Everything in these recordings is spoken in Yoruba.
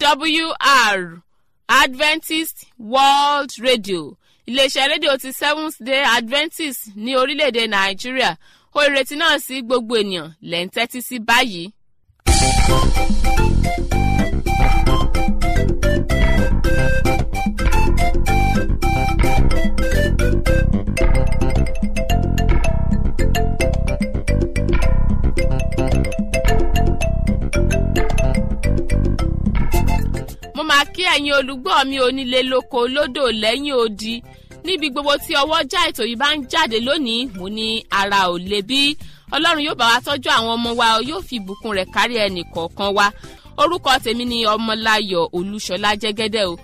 awr adventist world radio iléeṣẹ́ rédíò ti seventh day adventist ní orílẹ̀-èdè nàìjíríà ó ìrètí náà sí gbogbo ènìyàn lẹ́ ń tẹ́tí sí báyìí. mo máa kí ẹ̀yin olùgbọ́ mi onílé lóko lódò lẹ́yìn odi níbi gbogbo tí ọwọ́ já ètò yìí bá ń jáde lónìí mo ní ara ò le bí ọlọ́run yóò bá wa tọ́jú àwọn ọmọ wa yóò fi ìbùkún rẹ̀ kárí ẹnì kọ̀ọ̀kan wa orúkọ tèmi ni ọmọláyọ̀ olúṣọlá jẹ́gẹ́dẹ́ o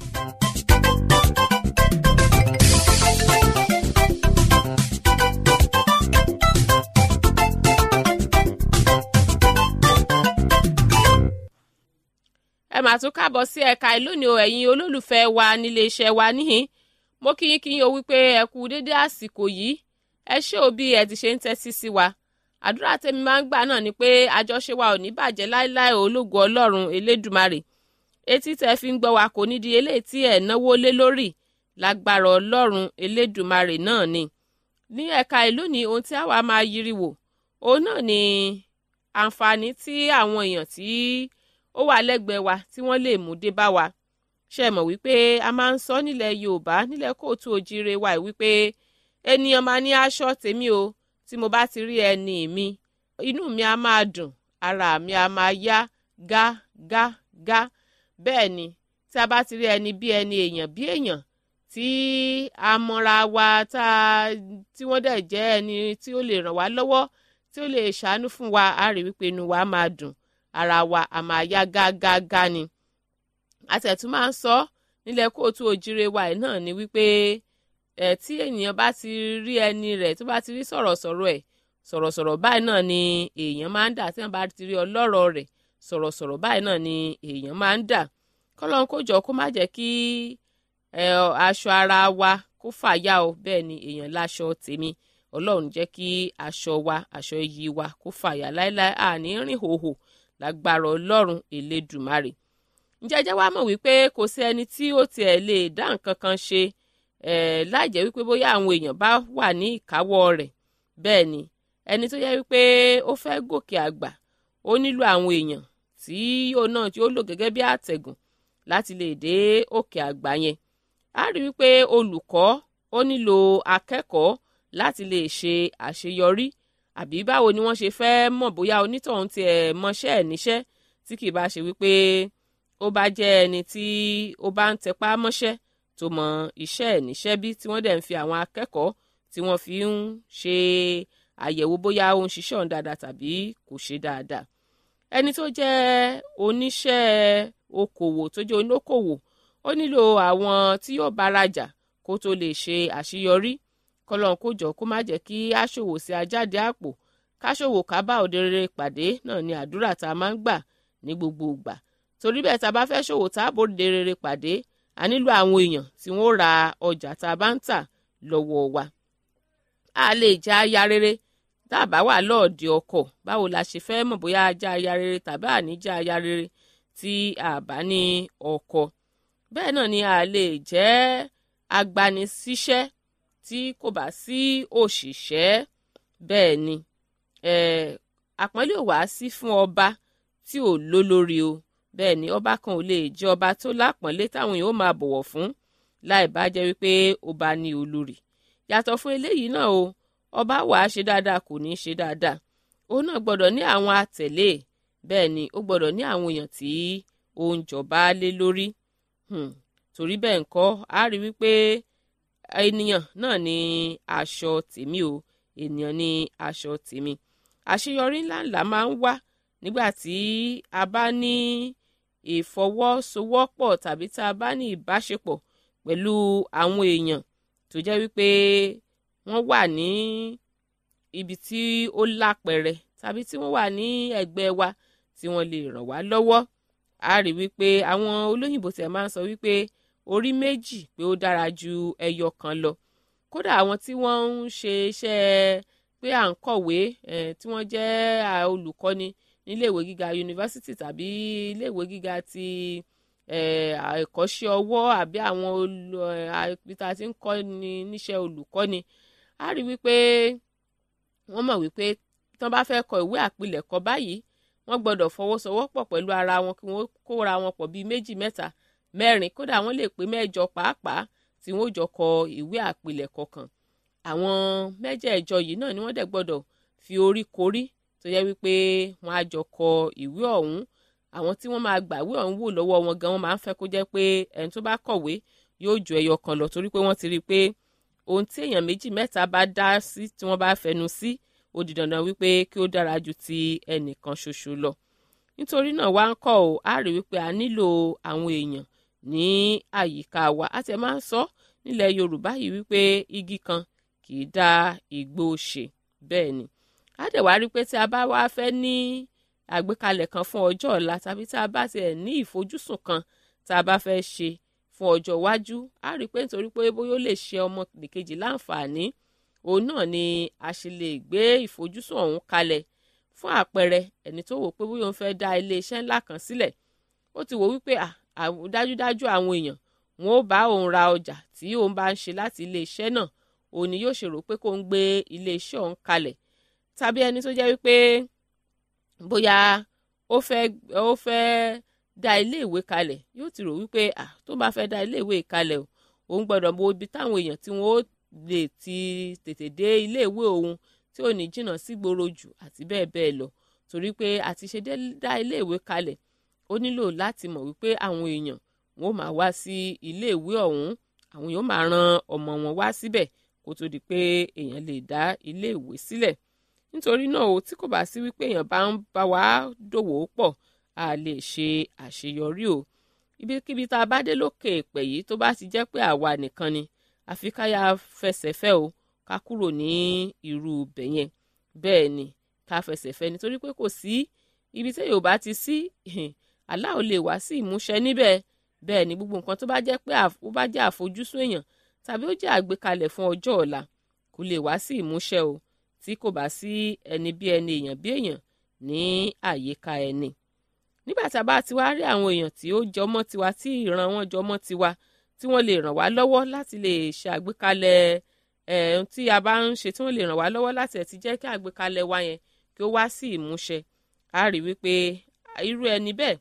ẹ mà tún káàbọ̀ sí ẹ̀ka ìlú ni o ẹ̀yin olólùfẹ́ wa nílé iṣẹ́ wa níhìn mo kí yín kí yín o wípé ẹ kú dédé àsìkò yìí ẹ ṣé o bí ẹ ti ṣe ń tẹ́tí sí wa àdúrà tèmi máa ń gbà náà ni pé àjọṣe wa ò ní bàjẹ́ láéláé ológo ọlọ́run elédùmarè etí tẹ́ fi ń gbọ́ wa kò ní di eléyìí tí ẹ̀ náwó lé lórí lágbára ọlọ́run elédùmarè náà ni ní ẹ̀ka ìlú ni ohun tí àwa máa yiri wò òun náà ni àǹfààní tí àwọn èèyàn tí ó wà lẹ́gbẹ̀ẹ́ wa tí wọ́n lè mú dé bá wa ṣe mọ̀ wípé a máa ń sọ nílẹ̀ yorùbá nílẹ̀ kóòtù òjire wa wípé ènìyàn máa ní aṣọ tèmi o tí mo bá ti rí ẹni mi inú mi á máa dùn ara mi á máa yá gá gá gá bẹ́ẹ̀ ni tí a bá ti rí ẹni bí ẹni èèyàn bí èèyàn tí a mọra wa tá tí wọ́n dẹ̀ jẹ́ ẹni tí ó lè ràn wá lọ́wọ́ tí ó lè ṣàánú fún wa á rí wípé inú wa máa dùn ara wa a máa yá gágágá ni àtẹ̀tún máa ń sọ nílẹ̀ kóòtù òjire wa ẹ̀ náà ni wípé ẹ̀ tí ènìyàn bá ti rí ẹni rẹ̀ tó bá ti rí sọ̀rọ̀sọ̀rọ̀ ẹ̀ sọ̀rọ̀sọ̀rọ̀ báyìí náà ni èèyàn máa ń dà tí wọ́n bá ti rí ọlọ́rọ̀ rẹ̀ sọ̀rọ̀sọ̀rọ̀ báyìí náà ni èèyàn máa ń dà kọ́lọ́n kó jọ kó má jẹ́ kí aṣọ ara wa kó fàya o bẹ́ẹ̀ ni èèyàn láṣọ tèmi ọlọ́run jẹ́ kí aṣọ wa aṣọ iyì wa kó fàya láéláé àní rìn hòhò lágbára ọlọ́run elédùmarè ǹjẹ́jẹ́ wá mọ̀ wípé kò sí ẹni tí ó tiẹ̀ lè dá nǹkan kan ṣe láì jẹ́ wípé bóyá àwọn èèyàn bá wà ní ìkáwọ́ rẹ̀ bẹ́ẹ̀ ni ẹni tó yẹ wípé ó fẹ́ gòkè àgbà ó nílò àwọn èèyàn tí yóò náà tí ó lò gẹ́gẹ́ bí àtẹ̀gùn láti lè dé òkè àgbà yẹn a rí wípé olùkọ́ ó nílò akẹ́kọ̀ọ́ láti lè ṣe àṣeyọrí àbí báwo ni wọ́n ṣe fẹ́ mọ̀ bóyá onítọ̀hún tiẹ̀ mọṣẹ́ ẹ̀ níṣẹ́ tí kì í bá ṣe wípé ó bá jẹ́ ẹni tí ó bá ń tẹpá mọ́ṣẹ́ tó mọ iṣẹ́ ẹ̀ níṣẹ́ bí tí wọ́n dẹ̀ ń fi àwọn akẹ́kọ̀ọ́ tí wọ́n fi ń ṣe àyẹ̀wò bóyá ó ń ṣiṣẹ́ ọ̀hún dáadáa tàbí kò ṣe dáadáa ẹni tó jẹ́ oníṣẹ́ okòwò tó jẹ́ onókòwò ó nílò àwọn tí yóò bá rajà kó tó lè ṣe àṣeyọrí kọlọ́n kó jọ kó má jẹ́ kí aṣòwò sí ajáde àpò káṣòwò ká bá òde rere pàdé náà ni àdúrà tá a máa ń gbà ní gbogbo ìgbà torí bẹ́ẹ̀ tá a bá fẹ́ ṣòwò tá a bó òde rere pàdé a nílò àwọn èèyàn tí wọ́n ra ọjà tá a bá ń tà lọ́wọ́ wa. a lè jẹ́ aya rere tá a bá wà lọ́ọ̀dẹ ọkọ̀ báwo la ṣe fẹ́ mọ̀ bóyá ajá aya rere tàbí àní jẹ́ aya rere tí a bá ní ọkọ̀ bẹ́ẹ̀ náà ni a lè jẹ́ agbanisíṣẹ́ tí kò bá sí òṣìṣẹ́ bẹ́ẹ̀ ni àpọ́nlé ò wá sí fún ọba tí ò lólórí o bẹ́ẹ̀ ni ọba kan ò lè jẹ́ ọba tó lápọ́nlé táwọn èèyàn ó máa bọ̀wọ̀ fún láì bá jẹ́ wípé ọba ní olórí yàtọ̀ fún eléyìí náà o ọba wà á ṣe dáadáa kò ní í ṣe dáadáa òun náà gbọ́dọ̀ ní àwọn àtẹ̀lé bẹ́ẹ̀ ni ó gbọ́dọ̀ ní àwọn èèyàn tí ó ń jọba lé lórí torí bẹ́ẹ̀ ńkọ́ á rí wípé ènìyàn náà ní aṣọ tèmi o ènìyàn ní aṣọ tèmi àṣeyọrí ńláńlá máa ń wá nígbà tí a bá ní ìfọwọ́sowọ́pọ̀ tàbí tá a bá ní ìbáṣepọ̀ pẹ̀lú àwọn èèyàn tó jẹ́ wípé wọ́n wà ní ibi tí ó lápẹ̀rẹ̀ tàbí tí wọ́n wà ní ẹ̀gbẹ́ wa tí wọ́n lè ràn wá lọ́wọ́ a rí wípé àwọn olóyìnbó tẹ̀ máa ń sọ wípé orí méjì pé ó dára ju ẹyọ kan lọ kódà àwọn tí wọ́n ń ṣe iṣẹ́ pé à ń kọ̀wé tí wọ́n jẹ́ olùkọ́ni níléèwé gíga yunifásitì tàbí iléèwé gíga ti ẹ̀kọ́ṣẹ́ ọwọ́ àbí àwọn ibi tá a ti ń kọ́ ni níṣẹ́ olùkọ́ni a rí wípé wọ́n mọ̀ wípé tí wọ́n bá fẹ́ kọ ìwé àpilẹ̀kọ báyìí wọ́n gbọ́dọ̀ fọwọ́sowọ́pọ̀ pẹ̀lú ara wọn kí wọ́n kóra wọn pọ̀ bíi méjì mẹ́ta mẹ́rin kódà wọ́n lè pé mẹ́jọ pàápàá tí wọ́n jọ kọ ìwé àpilẹ̀kọ kan àwọn mẹ́jẹ̀ẹ̀jọ yìí náà ni wọ́n dẹ̀ gbọ́dọ̀ fi orí korí tó yẹ wípé wọ́n á jọ kọ ìwé ọ̀hún àwọn tí wọ́n máa gbàwé ọ̀hún wò lọ́wọ́ wọn gan wọ́n máa ń fẹ́ kó jẹ́ pé ẹni tó bá kọ̀wé yóò ju ẹyọ kan lọ torí pé wọ́n ti rí i pé ohun tí èèyàn méjì mẹ́ta bá dá sí tí wọ́n bá fẹnu sí ó di dandan wípé kí ó dára ju ti ẹnìkan ṣoṣo lọ nítorí náà wá ń kọ́ ò á rí wípé a nílò àwọn èèyàn ní àyíká wa a ti máa ń sọ nílẹ̀ Yorùbá yìí wípé igi kan kì í dá igbó ṣe bẹ́ẹ̀ ni a dẹ̀ wá rí pé tí a bá wá fẹ́ ní àgbékalẹ̀ kan fún ọjọ́ ọ̀la tàbí tá a bá tiẹ̀ ní ìfojúsùn kan tá a bá fẹ́ ṣe fún ọjọ́ iwájú a rí pé nítorí pé bóyá ó lè ṣe ọmọ nìkejì láǹfààní òun náà ni a ṣe lè gbé ìfojúsùn ọ̀hún kalẹ̀ fún àpẹẹrẹ ẹni tó wò pé bóyá òun fẹ́ dá iléeṣẹ́ ńlá kan sílẹ̀ ó ti wò wípé dájúdájú àwọn èèyàn wọn ó bá òun ra ọjà tí òun bá ń ṣe láti iléeṣẹ́ náà òun ni yóò ṣe rò pé kó ń gbé iléeṣẹ́ ọ̀hún kalẹ̀ tàbí ẹni tó jẹ́ wípé bóyá ó fẹ́ ó fẹ́ dá iléèwé kalẹ̀ yóò ti rò wípé à tó bá fẹ́ dá iléèwé kalẹ̀ o òun gbọ́dọ̀ mọ ibi táwọn èèyàn tí wọ́n ó lè ti tètè dé iléèwé òun tí ò ní jìnnà sí gbòòrò jù àti bẹ́ẹ̀ bẹ́ẹ̀ lọ torí pé àti ṣe dá iléèwé kalẹ̀ ó nílò láti mọ̀ wípé àwọn èèyàn wọn ó máa wá sí iléèwé ọ̀hún àwọn èèyàn máa ran ọmọ wọn wá síbẹ̀ kó tó di pé èèyàn lè dá iléèwé sílẹ̀ nítorí náà o tí kò bá sí wípé èèyàn bá ń bá wa dòwò pọ̀ a lè ṣe àṣeyọrí o ibikíbi tá a bá dé lókè èpè yìí tó bá ti jẹ́ pé àwa nìkan ni àfi ká yá fẹsẹ̀ fẹ́ o ká kúrò ní irú ibẹ̀ yẹn bẹ́ẹ̀ ni ká fẹsẹ̀ fẹ́ nítorí pé kò sí ibi tí yóò bá ti sí àlá ò lè wá sí ìmúṣẹ níbẹ̀ bẹ́ẹ̀ ni gbogbo nǹkan tó bá jẹ́ pé ó bá jẹ́ àfojúsùn èèyàn tàbí ó jẹ́ àgbékalẹ̀ fún ọjọ́ ọ̀la kò lè wá sí ìmúṣẹ o tí kò bá sí ẹni bí ẹni èèyàn bí èèyàn ní àyíká ẹni nígbà tá a bá ti wá rí àwọn èèyàn tí ó jọmọ́ tiwa tí ìran wọn jọmọ́ tiwa tí wọ́n lè ràn wá lọ́wọ́ láti lè ṣe àgbékalẹ̀ ẹ̀ tí a bá ń ṣe tí wọ́n lè ràn wá lọ́wọ́ láti ẹ̀ ti jẹ́ kí àgbékalẹ̀ wa yẹn kí ó wá sí ìmúṣẹ a rí wípé irú ẹni bẹ́ẹ̀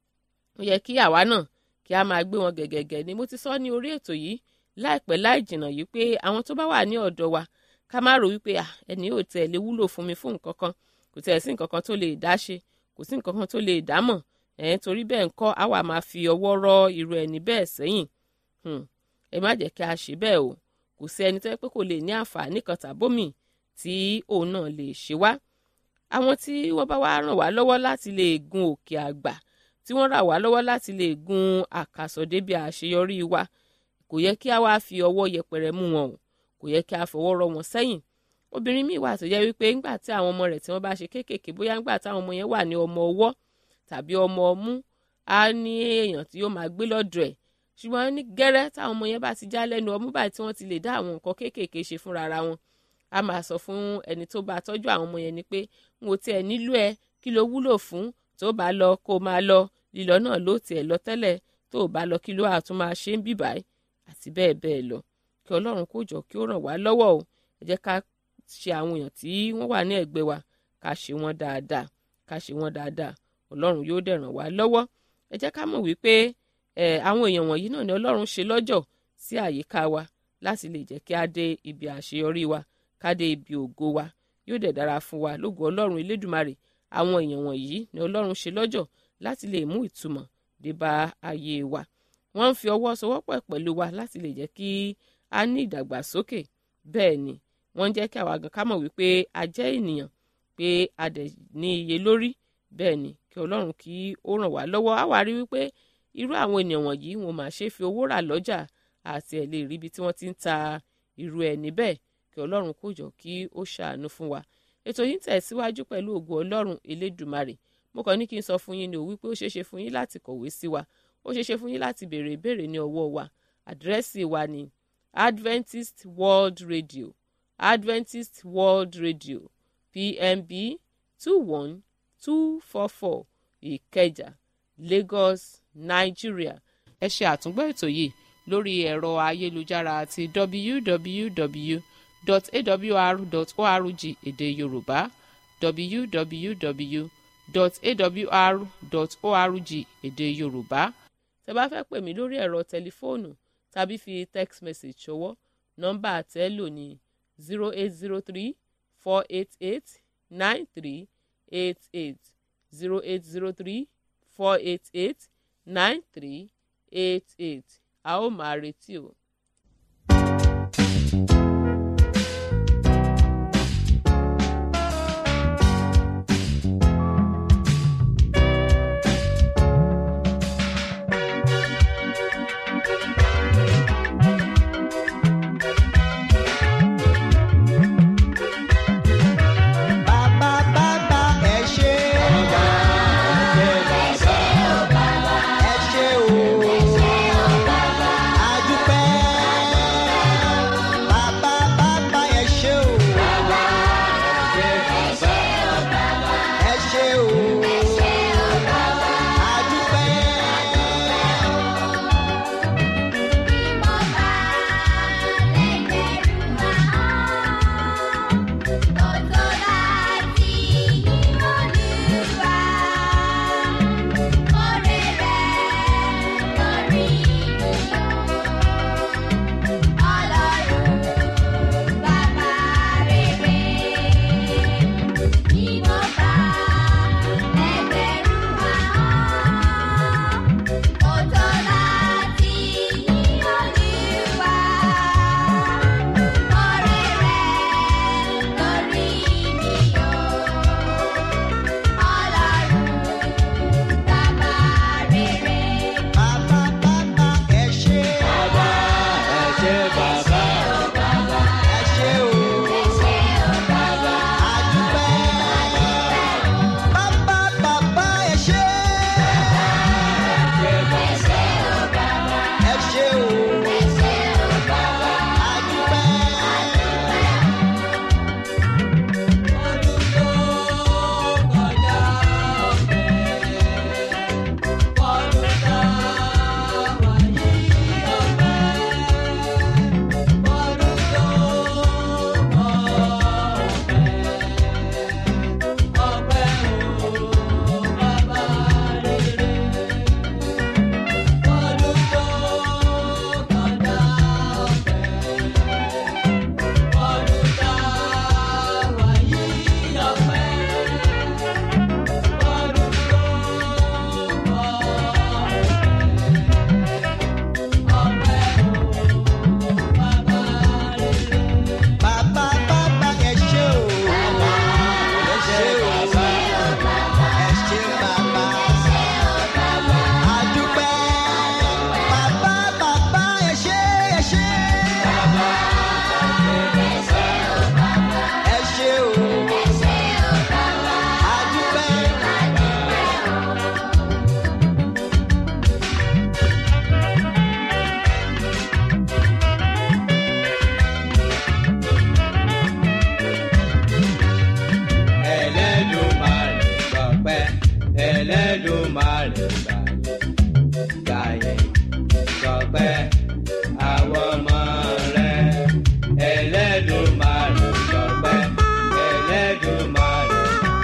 ó yẹ kí àwa náà kí a máa gbé wọn gẹ̀gẹ̀gẹ̀ ni mo ti sọ ní orí ètò yìí láìpẹ́ láì jìnnà yìí pé àwọn tó bá wà ní ọ̀dọ̀ wa ká má rò wípé ẹni yóò tẹ̀ lé wúlò fún mi fún nǹkan kan kò tẹ̀ sí nǹkan kan tó lè dá ṣe kò sí nǹkan kan tó lè dá mọ̀ ẹ̀ torí bẹ́ẹ̀ ńkọ́ àwa máa fi ọwọ́ rọ́ irú ẹni bẹ́ẹ̀ sẹ́yìn ẹ má jẹ́ kí a ṣe bẹ́ẹ̀ o kò sí ẹni tó yẹ pé kò lè ní àǹfààní kan tàbómì tí òun náà lè ṣe wá àwọn tí wọ́n bá wá ràn wá lọ́wọ́ láti lè gun òkè àgbà tí wọ́n rà wá lọ́wọ́ láti lè gun àkàsọ̀ débi àṣeyọrí wa kò yẹ kí a wá fi ọwọ́ yẹpẹrẹ mú wọn o kò yẹ kí a fọwọ́ rọ́ wọn sẹ́yìn obìnrin míì wà tó jẹ́ wípé ńgbà tí àwọn ọmọ rẹ̀ tí wọ́n bá ṣe kéékèèké bóyá ńgbà táwọn ọmọ yẹn wà ní ọmọ ọwọ́ tàbí ọmọ ọmú á ní èèyàn tí yóò máa gbé lọ́dọ̀ ẹ̀ ṣùgbọ́n ní gẹ́rẹ́ táwọn ọmọ yẹn bá ti já lẹ́nu ọmú báyìí tí wọ́n ti lè dá àwọn nǹkan kéékèèké ṣe fúnra ara wọn a máa sọ fún ẹni tó bá tọ́jú àwọn ọmọ yẹn ni pé n ò tiẹ̀ nílò ẹ kí ló wúlò fún tó bá lọ kó máa lọ lílọ náà ló tiẹ̀ lọ tẹ́lẹ̀ tó bá lọ kí ló àtún máa ṣe ń bìbáyìí àti bẹ́ẹ̀ bẹ́ẹ̀ lọ kí ọlọ́run kó jọ kí ó ràn wá lọ́wọ́ o ẹ jẹ́ ká ṣe àwọn èèyàn tí wọ́n wà ní ẹ̀gbẹ́ wa ká ṣe wọ́n dáadáa ká ṣe wọ́n dáadáa ọlọ́run yóò dẹ̀ ràn wá lọ́wọ́ ẹ jẹ́ ká mọ̀ wípé ẹ àwọn èèyàn wọ̀nyí náà ni ọlọ́run ṣe lọ́jọ́ sí àyíká wa láti lè jẹ́ kí á dé ibi àṣeyọrí wa ká dé ibi ògo wa yóò dẹ̀ dára fún wa lógo ọlọ́run elédùmarè àwọn èèyàn wọ̀nyí ni ọlọ́run ṣe lọ́jọ́ láti lè mú ìtumọ̀ dé bá ayé wa wọ́n ń fi ọwọ́ sowọ́pọ̀ pẹ̀lú wa láti lè jẹ́ kí a ní ìdàgbàsókè bẹ́ẹ̀ ni wọ́n ń jẹ́ kí àwa gan ká mọ̀ wípé a jẹ́ ènìyàn pé a dẹ̀ ní iye lórí bẹ́ẹ̀ ni kí ọlọ́run kí ó ràn wá lọ́wọ́ á wá rí wípé irú àwọn ènìyàn wọ̀nyí wọn máa ṣe fi owó rà lọ́jà àti ẹ̀ lè rí ibi tí wọ́n ti ń ta irú ẹni bẹ́ẹ̀ kí ọlọ́run kó jọ kí ó ṣàánú fún wa ètò yìí ń tẹ̀síwájú pẹ̀lú ògo ọlọ́run elédùmarè mo kàn ní kí n sọ fún yín ní o wípé ó ṣeéṣe fún yín láti kọ̀wé sí wa ó ṣeéṣe fún yín láti béèrè ìbéèrè ní ọwọ́ wa àdírẹ́sì wa ní Adventist World Radio Adventist World Radio PMB two one two four four Ìkẹjà lagos nigeria ẹ ṣe àtúngbọ́ ètò yìí lórí ẹ̀rọ ayélujára àti www.awr.org èdè yorùbá www.awr.org èdè yorùbá tẹ́ bá fẹ́ pè mí lórí ẹ̀rọ tẹlifóònù tàbí fi text message ṣọwọ́ nọ́mbà àtẹ́lò ní zero eight zero three four eight eight nine three eight eight zero eight zero three four eight eight nine three eight eight a ó máa retí o. Bàbá bàbá ẹ ṣé. Ẹ ṣé o. Adúpẹ́. Bàbá bàbá ẹ ṣé o. Ẹ ṣé o. Adúpẹ́. Bàbá bàbá ẹ ṣé. Ẹ ṣé bàbá. Ẹ ṣé o. Adúpẹ́. Bàbá bàbá ẹ ṣé. Ẹ ṣé o. Adúpẹ́. Bàbá bàbá ẹ ṣé o. Ẹ ṣé o. Ẹ ṣé bàbá. Adúpẹ́. Bàbá bàbá ẹ ṣé ẹ ṣé. Ẹ ṣé o. Adúpẹ́. Ẹlẹ́dùmarè gbọpẹ́ Ẹlẹ́dùmarè gbàyè gbàyè gbọpẹ́ àwọn ọmọ rẹ̀ Ẹlẹ́dùmarè gbọpẹ́ Ẹlẹ́dùmarè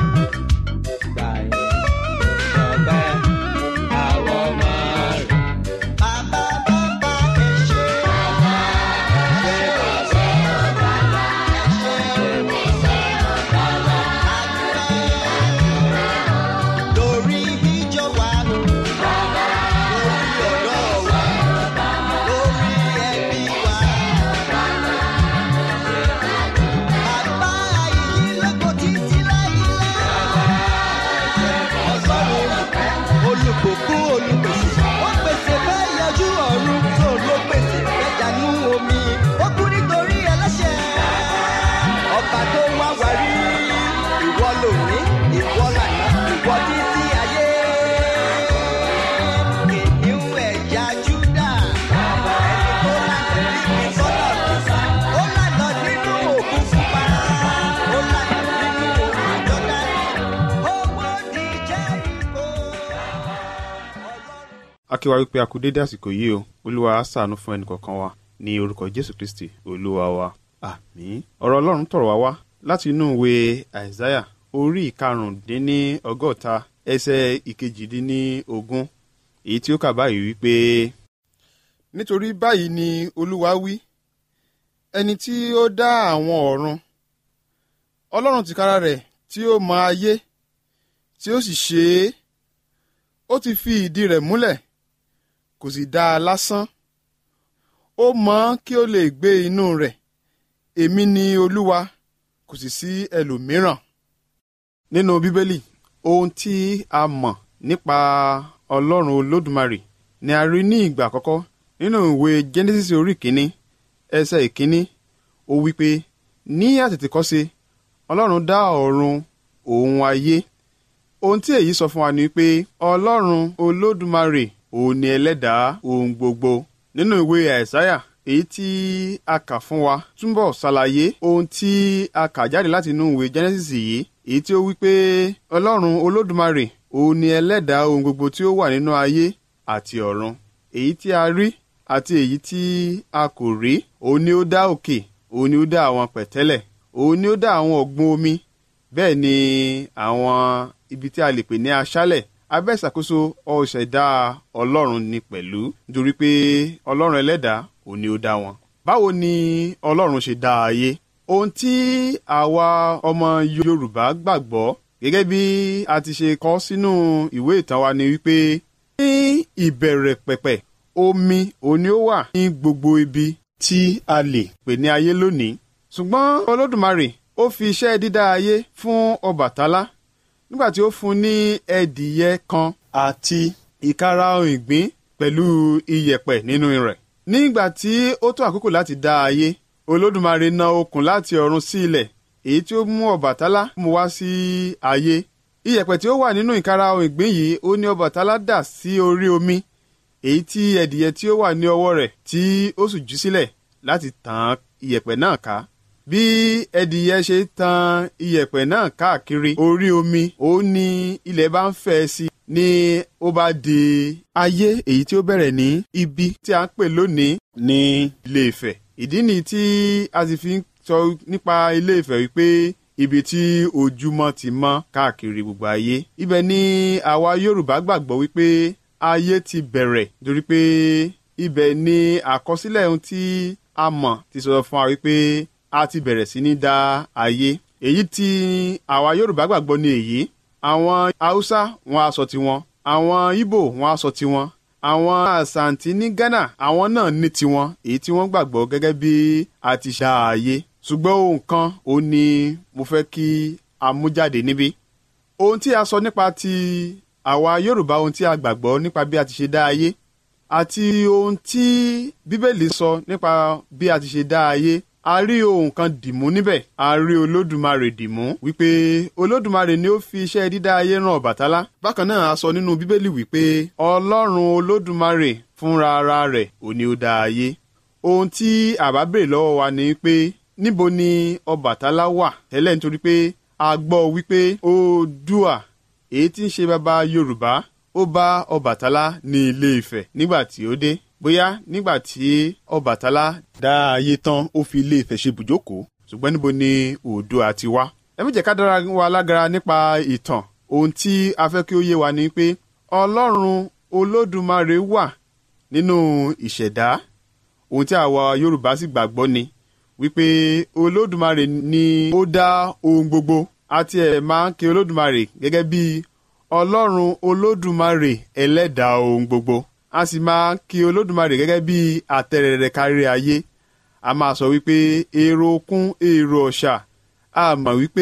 gbàyè gbọpẹ́ àwọn ọmọ rẹ̀. Bàbá bàbá ẹ ṣé. Ṣé bàbá Ẹ ṣé o. Adúpẹ́. Lórí ìjọ wa o. akíwa wípé a kú dédé àsìkò yìí o olúwa á ṣàánú fún ẹnì kọ̀ọ̀kan wa ní orúkọ jésù kristi olúwa wa àmín ọ̀rọ̀ ọlọ́run tọ̀rọ̀ wá wá láti inú ìwé àìsáyà orí ìkarùndínní ọgọ́ta ẹsẹ̀ ìkejìdínlógún èyí tí ó kà báyìí wípé. nítorí báyìí ni olúwa wí ẹni tí ó dá àwọn ọ̀run ọlọ́run tìkára rẹ̀ tí ó mọ ayé tí ó sì ṣe é ó ti fi ìdí rẹ̀ múlẹ̀ kò sì dá a lásán ó mọ kí ó lè gbé inú rẹ̀ èmi ni olúwa kò sì sí ẹlòmíràn. nínú bíbélì ohun tí a mọ̀ nípa ọlọ́run olódùmarè ni a rí ní ìgbà àkọ́kọ́ nínú ìwé genesis orí kìíní ẹsẹ̀ ìkíní ó wí pé ní àtètèkọ́ṣe ọlọ́run dá ọ̀run òun ayé ohun tí èyí sọ fún wa ni pé ọlọ́run olódùmarè òun ni ẹlẹ́dàá ohun gbogbo nínú ìwé àìsáyà èyí tí a kà fún wa túnbọ̀ ṣàlàyé ohun tí a kà jáde láti inú ìwé genesis yìí èyí tí ó wí pé ọlọ́run olódùmarè òun ni ẹlẹ́dàá ohun gbogbo tí ó wà nínú ayé àti ọ̀run èyí tí a rí àti èyí tí a kò rí òun ni ó dá òkè òun ni ó dá àwọn pẹ̀tẹ́lẹ̀ òun ni ó dá àwọn ọ̀gbun omi bẹ́ẹ̀ ni àwọn ibi tí a lè pè ní aṣálẹ̀ abẹ́ ìṣàkóso ọ̀ṣẹ̀dá ọlọ́run ni pẹ̀lú nítorí pé ọlọ́run ẹlẹ́dàá òun ni ó dá wọn. báwo ni ọlọ́run ṣe dá ayé ohun tí àwa ọmọ yorùbá gbàgbọ́ gẹ́gẹ́ bí a ti ṣe kọ sínú ìwé ìtàn wa ni wípé ní ìbẹ̀rẹ̀ pẹ̀pẹ̀ omi òun ni ó wà ní gbogbo ibi tí a lè pè ní ayé lónìí ṣùgbọ́n olódùmarè ó fi iṣẹ́ dídá ayé fún ọbàtálá nígbà tí ó fún ní ẹdìyẹ kan àti ìkarahun ìgbín pẹ̀lú iyẹ̀pẹ̀ nínú rẹ̀ nígbà tí ó tó àkókò láti dá ayé olódùmarè na okùn láti ọ̀run sí ilẹ̀ èyí tí ó mú ọbàtálá mú wá sí ayé iyẹ̀pẹ̀ tí ó wà nínú ìkarahun ìgbín yìí ó ní ọbàtálá dà sí orí omi èyí tí ẹdìyẹ tí ó wà ní ọwọ́ rẹ̀ tí ó sì jù sílẹ̀ láti tàn iyẹ̀pẹ̀ náà ká bí ẹdìyẹ ṣe tan iyẹ̀pẹ̀ náà káàkiri orí omi ó ní ilẹ̀ bá ń fẹ́ sí i ní ó bá di ayé èyí tí ó bẹ̀rẹ̀ ní ibi tí a ń pè lónìí ní ilé Ifẹ̀ ìdí nìyí tí a sì fi ń sọ nípa ilé Ifẹ̀ wípé ibi tí ojúmọ́ ti mọ́ káàkiri gbogbo ayé ibẹ̀ ni àwa Yorùbá gbàgbọ́ wípé ayé ti bẹ̀rẹ̀ nítorí pé ibẹ̀ ni àkọsílẹ̀ ohun tí a mọ̀ ti sọ fún wa wípé a ti bẹ̀rẹ̀ sí ní dá ayé èyí tí àwa Yorùbá gbàgbọ́ ni èyí àwọn Haúsá wọn á sọ tiwọn àwọn Ìgbò wọn á sọ tiwọn àwọn Àsàntí ní Ghana àwọn náà ní tiwọn èyí tí wọ́n gbàgbọ́ gẹ́gẹ́ bí a ti dá ayé ṣùgbọ́n ohun kan ó ní mo fẹ́ kí a mú jáde níbí ohun tí a sọ nípa ti àwa Yorùbá ohun tí a gbàgbọ́ nípa bí a ti ṣe dá ayé àti ohun tí Bíbélì sọ nípa bí a ti ṣe dá ayé a rí ohun kan dìmú níbẹ̀ a rí olódùmarè dìmú wípé olódùmarè ni ó fi iṣẹ́ dídá ayé rán ọ̀bàtálá bákan náà a sọ nínú bíbélì wípé ọlọ́run olódùmarè fúnra ara rẹ̀ ò ní ó dá ayé ohun tí àbá béèrè lọ́wọ́ wa ni pé níbo ni ọbàtálá wà tẹ́lẹ̀ nítorí pé a gbọ́ wípé oòdùà èyí tí ń ṣe bàbá yorùbá ó bá ọbàtálá ní ilé ifẹ̀ nígbà tí ó dé bóyá nígbà tí ọbàtálá dá ayé tán ó fi ilé Ifẹ̀ ṣe bùjókòó ṣùgbọ́n níbo ni Oòduà ti wá. ẹ méjì ká dára wa lágara nípa ìtàn ohun tí a fẹ́ kí ó yé wa ni pé Ọlọ́run Olódùmarè wà nínú ìṣẹ̀dá ohun tí àwa Yorùbá sì gbàgbọ́ ni wípé Olódùmarè ni ó dá ohun gbogbo àti ẹ̀ máa ń ké Olódùmarè gẹ́gẹ́ bí Ọlọ́run Olódùmarè ẹlẹ́dàá ohun gbogbo a sì máa kí olódùmarè gẹ́gẹ́ bí àtẹ̀rẹ̀rẹ̀ kárí ayé a máa sọ wípé èrò okun èrò ọ̀ṣà a mọ̀ wípé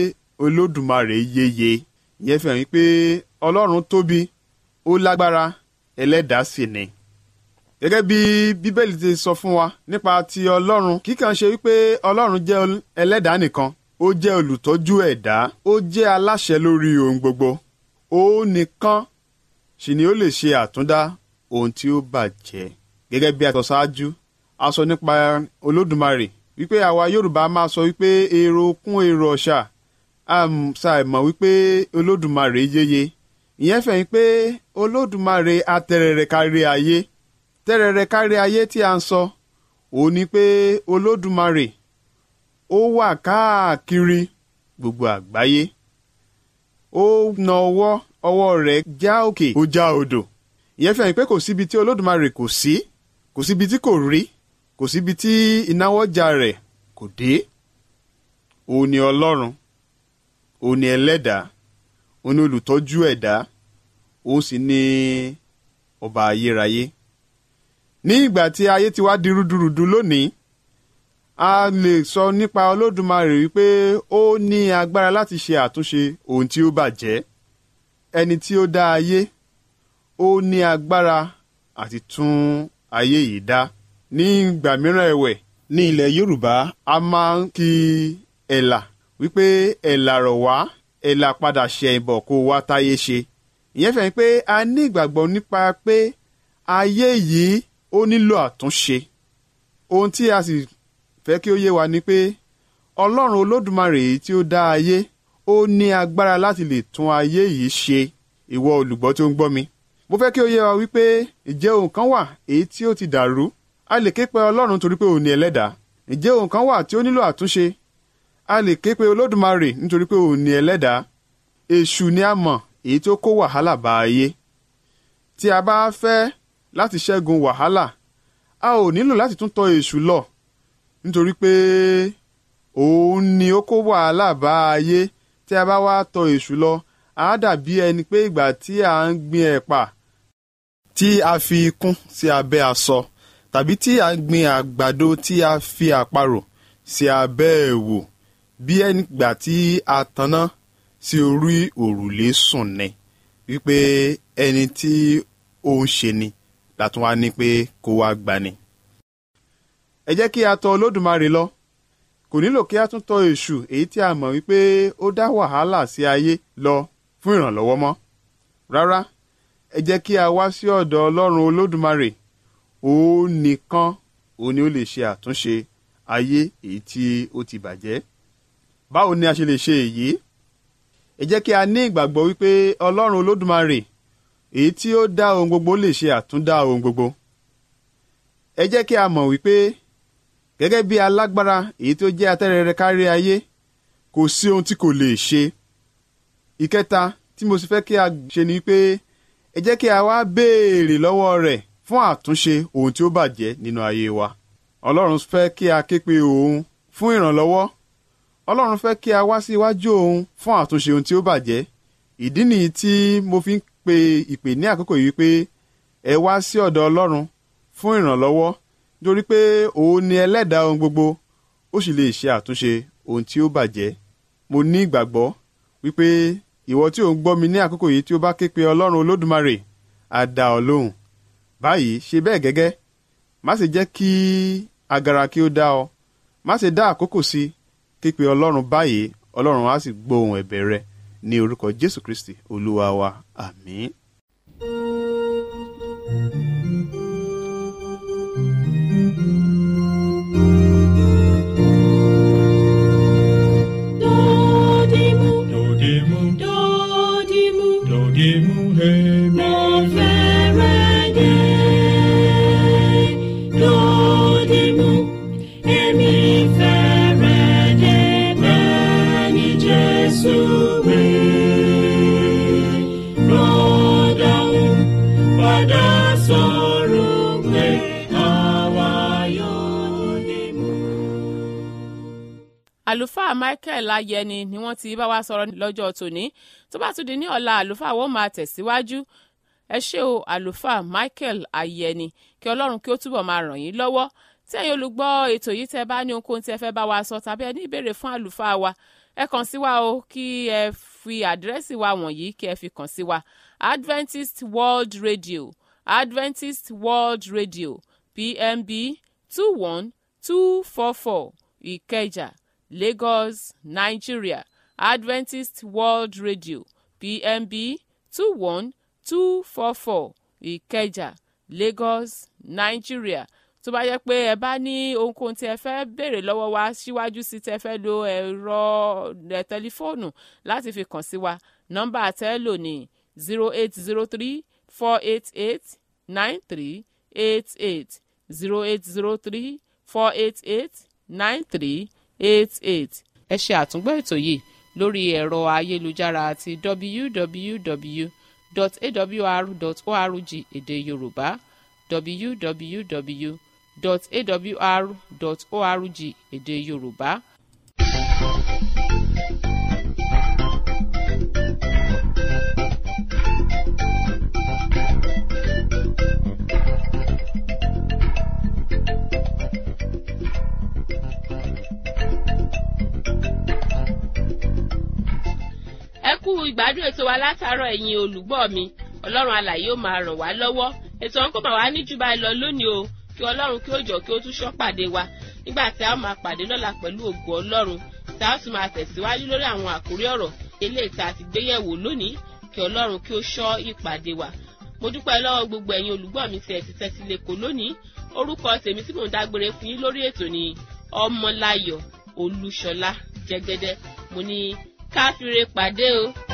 olódùmarè yeye ìyẹn fi hàn wípé ọlọ́run tóbi ó lágbára ẹlẹ́dàá sì ni. gẹ́gẹ́ bí bíbélì ti sọ fún wa nípa ti ọlọ́run kíkàn ṣe wípé ọlọ́run jẹ́ ẹlẹ́dàá nìkan ó jẹ́ olùtọ́jú ẹ̀dá ó jẹ́ aláṣẹ lórí ohun gbogbo ó nìkan sì ni ó lè ṣe àtúndá ohun tí ó bàjẹ́. gẹ́gẹ́ bí a sọ ṣáájú a sọ nípa olódùmarè wípé àwa yorùbá máa sọ wípé èrò kún èrò ọ̀ṣà a ṣàìmọ̀ wípé olódùmarè yéye ìyẹn fẹ̀yìn pé olódùmarè atẹrẹrẹ kárí ayé tẹrẹrẹ kárí ayé tí a ń sọ òun ni pé olódùmarè ó wà káàkiri gbogbo àgbáyé ó na ọwọ́ ọwọ́ rẹ̀ já òkè ó já odò ìyẹn fẹ̀yìn pé kò síbi tí olódùmarè kò sí kò síbi tí kò rí kò síbi tí ìnáwọ́jà rẹ̀ kò dé òun ni ọlọ́run òun ni ẹlẹ́dàá òun ni olùtọ́jú ẹ̀dá òun sì ni ọba ayérayé ní ìgbà tí ayé ti wá di rúdurùdu lónìí a lè sọ nípa olódùmarè wípé ó ní agbára láti ṣe àtúnṣe ohun tí ó bàjẹ́ ẹni tí ó dá ayé ó ní agbára àti tún ayé yìí dá ní ìgbà mìíràn ẹ̀wẹ̀ ní ilẹ̀ yorùbá a máa ń kí ẹ̀là wípé ẹ̀là rọ̀ wá ẹ̀là padà ṣe ìbọ̀ kó wá táyé ṣe ìyẹn fẹ́ pé a ní ìgbàgbọ́ nípa pé ayé yìí ó nílò àtúnṣe ohun tí a sì fẹ́ kí ó yé wa ni pé ọlọ́run olódùmarè yìí tí ó dá ayé ó ní agbára láti lè tún ayé yìí ṣe ìwọ olùgbọ́ tí ó ń gbọ́ mi mo fẹ́ kí ó yé wa wípé ìjẹ́ ohun kan wà èyí tí ó ti dàrú a lè ké pe ọlọ́run torí pé òun ni ẹlẹ́dàá ìjẹ́ ohun kan wà tí ó nílò àtúnṣe a lè ké pe olódùmarè nítorí pé òun ni ẹlẹ́dàá èṣù ni a mọ̀ èyí tó kó wàhálà bá ayé tí a bá fẹ́ láti ṣẹ́gun wàhálà a ò nílò láti tún tọ̀ èṣù lọ nítorí pé òun ni ó kó wàhálà bá ayé tí a bá wá tọ̀ èṣù lọ á dàbí ẹni pé ìgbà tí a ń gbin ẹ̀pà tí a fi kún sí abẹ́ aṣọ tàbí tí a ń gbin àgbàdo tí a fi àparò sí abẹ́ ẹ̀wò bí ẹni gbà tí a tanná sí orí òrùlé sùn ni wípé ẹni tí ó ń ṣe ni látún wá ní pé kó wá gbani. ẹ jẹ́ kí a tọ̀ olódùmarè lọ kò nílò kí a tún tọ̀ èṣù èyí tí a mọ̀ wípé ó dá wàhálà sí ayé lọ fún ìrànlọ́wọ́ mọ́ rárá ẹ jẹ́ kí a wá sí ọ̀dọ̀ ọlọ́run olódùmarè òun nìkan òun ni ó lè ṣe àtúnṣe ayé èyí tí ó ti bàjẹ́ báwo ni a ṣe lè ṣe èyí ẹ jẹ́ kí a ní ìgbàgbọ́ wípé ọlọ́run olódùmarè èyí tí ó dá ohun gbogbo lè ṣe àtúndá ohun gbogbo ẹ jẹ́ kí a mọ̀ wípé gẹ́gẹ́ bí alágbára èyí tó jẹ́ atẹ́rẹrẹ kárí ayé kò sí ohun tí kò lè ṣe ìkẹta tí mo sì fẹ́ kí a ṣe ni pé ẹ jẹ́ kí a wá béèrè lọ́wọ́ rẹ̀ fún àtúnṣe ohun tí ó bàjẹ́ nínú ayé wa ọlọ́run fẹ́ kí a ké pe òun fún ìrànlọ́wọ́ ọlọ́run fẹ́ kí a wá sí iwájú òun fún àtúnṣe ohun tí ó bàjẹ́ ìdí nìyí tí mo fi ń pe ìpè ní àkókò yìí pé ẹ wá sí ọ̀dọ̀ ọlọ́run fún ìrànlọ́wọ́ nítorí pé òun ni ẹlẹ́dàá ohun gbogbo ó sì lè ṣe àtúnṣe ohun tí ó bàjẹ́ mo ní ìgbàgbọ́ wípé ìwọ tí ò ń gbọ́ mi ní àkókò yìí tí ó bá ké pe ọlọ́run olódùmarè á dá ọ lóhùn báyìí ṣe bẹ́ẹ̀ gẹ́gẹ́ má ṣe jẹ́ kí agara kí ó dá ọ má ṣe dá àkókò sí ké pe ọlọ́run báyìí ọlọ́run á sì gbóhùn ẹ̀bẹ̀ rẹ ní orúkọ jésù kristi olúwa wa àmín. Dodimu, Dodimu, dodimu, dodimu, hemi. mo fẹ́rẹ̀ dé. Dodimu, èmi fẹ́rẹ̀ dé bẹ́ẹ̀ ni Jésù wí. Rọ́dọ̀hún padà sọ̀rọ̀ pé àwa yóò dé mú. àlùfáà michael ayẹni ni wọ́n ti bá wa sọ̀rọ̀ lọ́jọ́ tòní tó bá tún di ní ọ̀la àlùfáà wọ́n máa tẹ̀síwájú ẹ ṣé o àlùfáà michael ayẹni kí ọlọ́run kí ó túbọ̀ máa ràn yín lọ́wọ́ tí ẹ̀yin olùgbọ́ ètò yìí tẹ́ bá ní ohunkóhun tí ẹ fẹ́ bá wa sọ tàbí ẹ ní ìbéèrè fún àlùfáà wa ẹ kàn sí wa o kí ẹ fi àdírẹ́sì wa wọ̀nyí kí ẹ fi kàn sí wa adventist world radio adventist world radio pmb two one two four four ìkẹjà lagos nigeria adventist world radio pmb two one two four four ìkẹjà lagos nigeria tó bá yẹ pé ẹ bá ní ohunkóhun tí ẹ fẹ́ béèrè lọ́wọ́ wa síwájú sí tẹ fẹ́ lo ẹ̀rọ ẹ̀ tẹlifóònù láti fi kàn sí wa nọ́mbà tẹ́ lò ní zero eight zero three four eight eight nine three eight eight zero eight zero three four eight eight nine three eight eight. ẹ ṣe àtúngbọ́ ètò yìí lórí ẹ̀rọ ayélujára àti www.awr.org èdè yorùbá www.awr.org èdè yorùbá. ẹ kú ìgbádùn ètò wa látàárọ̀ ẹ̀yin olùgbọ́ mi ọlọ́run alàyè ó máa ràn wá lọ́wọ́ ètò ọ̀hún kò máa wá ní jù báyìí lọ lónìí o kí ọlọ́run kí ó jọ kí ó tún ṣọ́ pàdé wa nígbà tí a ó máa pàdé lọ́la pẹ̀lú ògo ọlọ́run tí a ó sì máa tẹ̀síwájú lórí àwọn àkórí ọ̀rọ̀ eléyìí tá a ti gbé yẹ̀wò lónìí kí ọlọ́run kí ó ṣọ́ ìpàdé wa mo dúpẹ́ lọ́wọ́ gbogbo ẹ̀yin olùgbọ́ mi tí ẹ ti tẹ́tí lẹ́kọ̀ọ́ lónìí orúkọ tèmi tí mò ń dágbére fún yín lórí ètò ni ọmọláyọ̀ olúṣọlá jẹgẹdẹ mo ní káfíńre pàdé o